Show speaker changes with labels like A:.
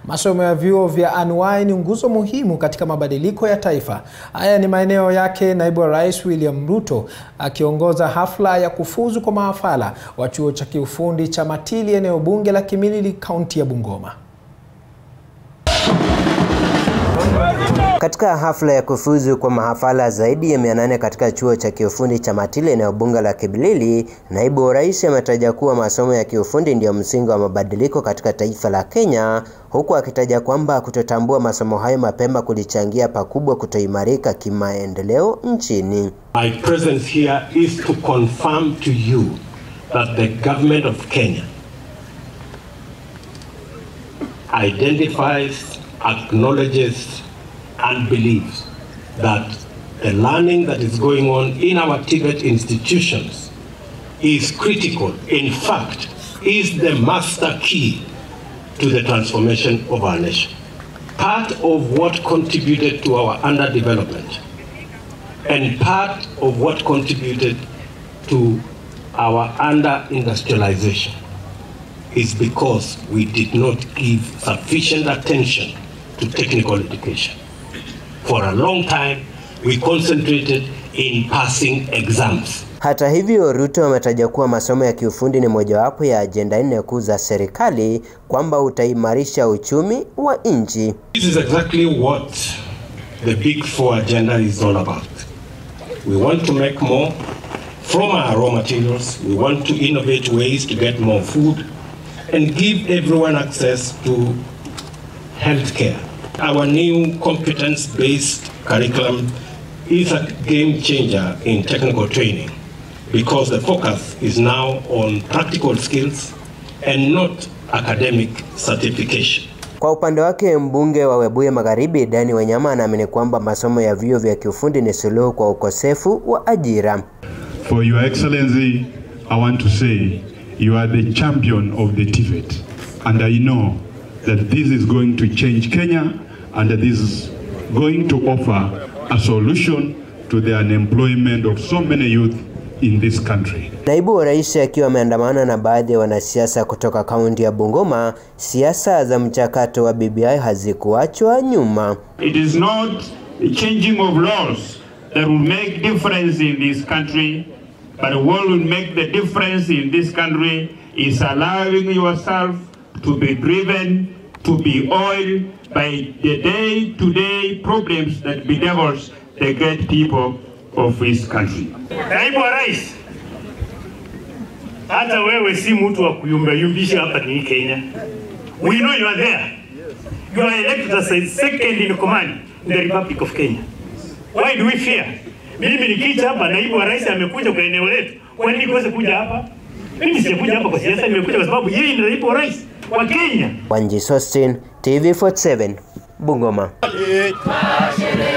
A: Masomo ya vyuo vya anuwai ni nguzo muhimu katika mabadiliko ya taifa. Haya ni maeneo yake Naibu wa Rais William Ruto akiongoza hafla ya kufuzu kwa mahafala wa chuo cha kiufundi cha Matili, eneo bunge la Kimilili, kaunti ya Bungoma.
B: Katika hafla ya kufuzu kwa mahafala zaidi ya 800 katika chuo cha kiufundi cha Matili eneo bunge la Kimilili, naibu wa rais ametaja kuwa masomo ya kiufundi ndiyo msingi wa mabadiliko katika taifa la Kenya, huku akitaja kwamba kutotambua masomo hayo mapema kulichangia pakubwa kutoimarika kimaendeleo nchini.
C: My presence here is to confirm to you that the government of Kenya identifies, acknowledges, and believes that the learning that is going on in our Tibet institutions is critical, in fact, is the master key to the transformation of our nation. Part of what contributed to our underdevelopment and part of what contributed to our under-industrialization is because we did not give sufficient attention to technical education. For a long time, we concentrated in passing exams.
B: Hata hivyo, Ruto ametaja kuwa masomo ya kiufundi ni mojawapo ya ajenda nne kuu za serikali, kwamba utaimarisha uchumi wa nchi.
C: This is exactly what the Big Four agenda is all about. We want to make more from our raw materials. We want to innovate ways to get more food and give everyone access to healthcare. Our new competence-based curriculum is a game changer in technical training because the focus is now on practical skills and not academic certification.
B: Kwa upande wake mbunge wa Webuye Magharibi Dani Wanyama anaamini kwamba masomo ya vyuo vya kiufundi ni suluhu kwa ukosefu wa ajira.
D: For your excellency, I want to say you are the champion of the TVET and I know that this is going to change Kenya and that this is going to offer a solution to the unemployment of so many youth in this country.
B: Naibu wa rais akiwa ameandamana na baadhi ya wanasiasa kutoka kaunti ya Bungoma, siasa za mchakato wa BBI hazikuachwa nyuma.
E: It is not the changing of laws that will make difference in this country, but what will make the difference in this country is allowing yourself to be driven, to be oiled by the day-to-day problems that bedevils the great people of this country.
F: Naibu wa rais, hata wewe si mtu wa kuyumbayumbisha hapa ni Kenya. We know you are there. You are elected as a second in command in the Republic of Kenya. Why do we fear? Mimi nikija hapa, naibu wa rais amekuja kwa eneo letu, kwa nini kuweza kuja hapa? Mimi sijakuja hapa kwa siasa, nimekuja kwa sababu yeye ni naibu wa rais wa Kenya.
B: Wanji Sostin, TV47, Bungoma.